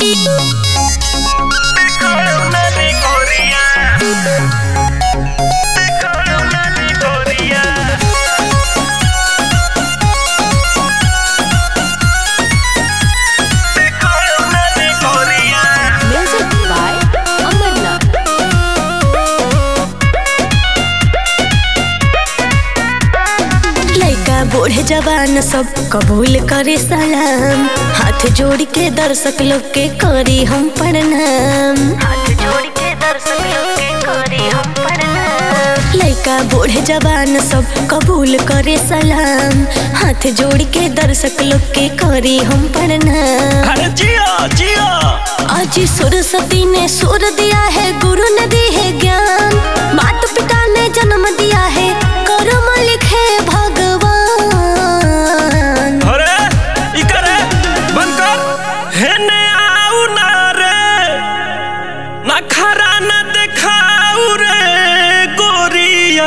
Music by Amarnath. लइका बूढ़े जवान सब कबूल करे सलाम हाथ जोड़ के दर्शक लोग के करी हम प्रणाम हाथ जोड़ के दर्शक लोग के करी हम प्रणाम लइका बूढ़े जवान सब कबूल करे सलाम हाथ जोड़ के दर्शक लोग के करी हम प्रणाम अरे जियो जियो आज सरस्वती ने सुर दिया है गुरु ने दी है ज्ञान माता पिता ने जन्म दिया है कर्म लिखे भगवान अरे ई करे बंद कर हेने आऊ ना रे ना खरा ना देखाऊ रे गोरिया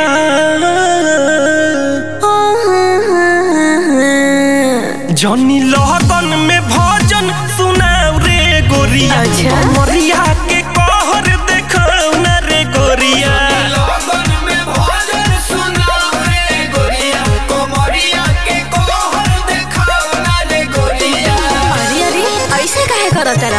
जनी लगन में भजन सुनाऊ रे गोरिया अच्छा। मरिया के कहर देखाऊ ना रे गोरिया लगन में भजन सुनाओ रे गोरिया कोमरिया के कोहर देखाओ ना रे गोरिया अरे अरे ऐसे काहे करत तेरा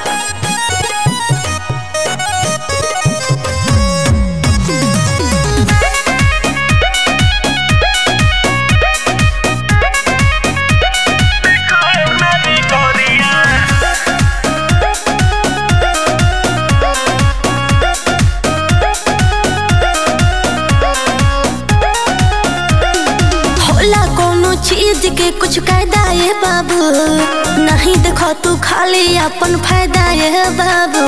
ना रे गोरिया होला कोनो चीज के कुछ कायदा ये बाबू नहीं देखो तू खाली अपन फायदा ये बाबू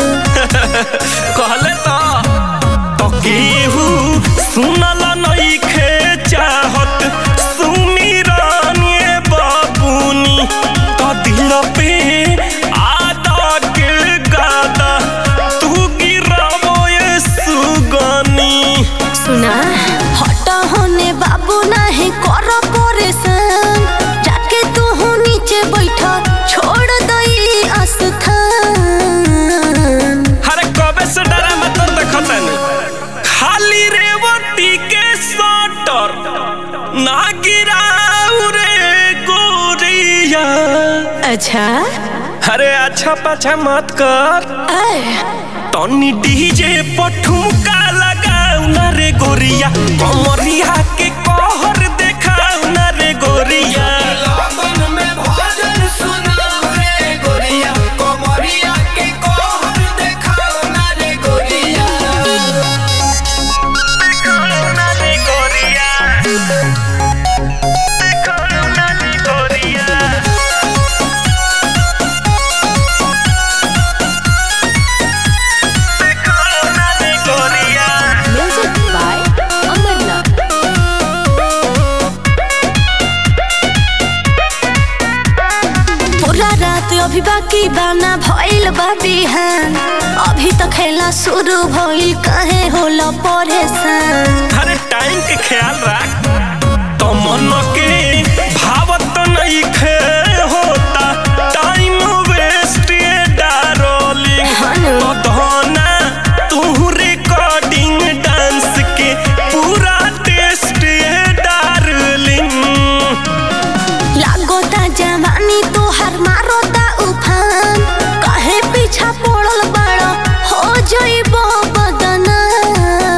कहले तो तो केहू सुनल नइखे चाहत सुमिरन ये बाबूनी तो दिल पे आदा के गादा तू गिरावो ये सुगनी सुना हट होने बाबू नहीं कर परेशान जाके तू हो नीचे बैठा छोड़ दई आस्थान हरे कबे से डरा मत देखतन खाली रेवती के सटर ना गिराऊ रे गोरिया अच्छा अरे अच्छा पाछा मत कर ऐ, टनी डीजे पठुमका लगाऊ ना रे गोरिया कमरिया के कहर देखाऊ ना रे गोरिया लगन में भजन सुनाओ रे गोरिया कोमरिया के कोहर देखाओ ना रे गोरिया ना रे गोरिया ना रे गोरिया ना रे गोरिया Music by Amarnath. पूरा रात अभी बाकी बाना भइल बा बिहान अभी तो खेला शुरू भइल काहे होला परेशान हर टाइम के ख्याल रख तो मन के भावत नहीं खे होता टाइम वेस्ट ये डारोलिंग हनु। तो धोना तू रिकॉर्डिंग डांस के पूरा टेस्ट ये डार्लिंग लागोता जवानी तोहर मारोता उफान काहे पीछा पड़ल बड़ा हो जइबो बदनाम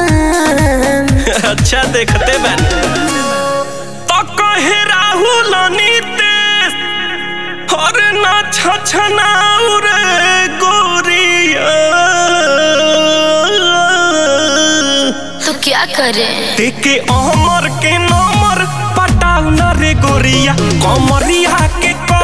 अच्छा देखते बन तो कहे राहुल नीतीश और ना छछनाऊ रे गोरिया तो क्या करे देखे अमर के नंबर पटाऊ ना रे गोरिया कमरिया के